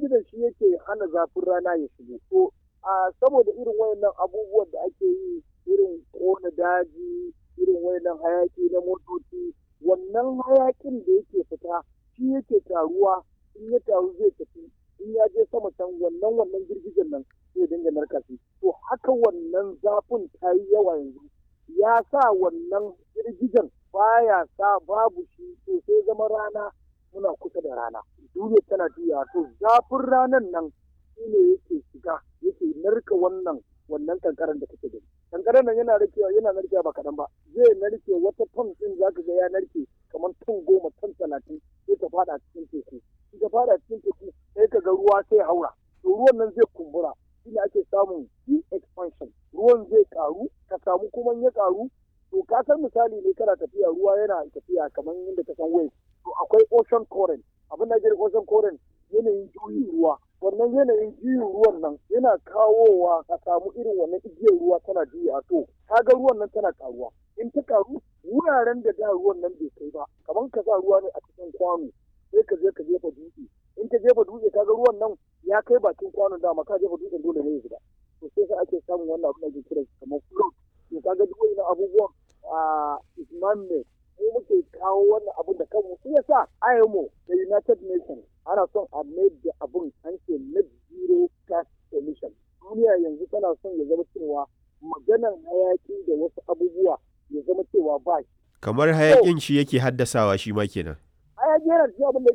girgijen shi yake hana zafin rana ya shigo to a saboda irin wayannan abubuwan da ake yi irin kona daji irin wayannan hayaki na motoci wannan hayakin da yake fita shi yake taruwa in ya taru zai tafi in ya je sama can wannan wannan girgijen nan zai dinga narka shi to haka wannan zafin ta yi yawa yanzu ya sa wannan girgijen baya sa babu shi to sai zama rana muna kusa da rana duniya tana juya to zafin ranan nan shi ne yake shiga yake narka wannan wannan kankaran da kake gani kankaran nan yana narkewa yana narkewa ba kaɗan ba zai narke wata ton ɗin za ka ga ya narke kamar ton goma ton talatin sai ta fada cikin teku in ta fada cikin teku sai ka ga ruwa sai haura to ruwan nan zai kumbura shi ne ake samun expansion ruwan zai karu ka samu kuma ya karu to ka san misali ne kana tafiya ruwa yana tafiya kamar yadda ka san wave to akwai ocean current abin da ake ocean current yanayin juyin ruwa wannan yanayin juyin ruwan nan yana kawowa a samu irin wannan igiyar ruwa tana juya to kaga ruwan nan tana karuwa in ta karu wuraren da da ruwan nan bai kai ba kamar ka sa ruwa ne a cikin kwano sai ka je ka jefa dutse in ka jefa dutse kaga ruwan nan ya kai bakin kwanon dama ka jefa dutsen dole ne ya shiga to sai sai ake samun wannan abin da ake kira kamar float to kaga duk wannan abubuwan a isman ne mu muke kawo wannan abun da kanmu shi yasa IMO da United Nations ana son a mai da abun an ce net zero gas emission duniya yanzu tana son ya zama cewa maganan hayaki da wasu abubuwa ya zama cewa ba shi kamar hayakin shi yake haddasawa shi ma kenan hayaki yana cikin abin da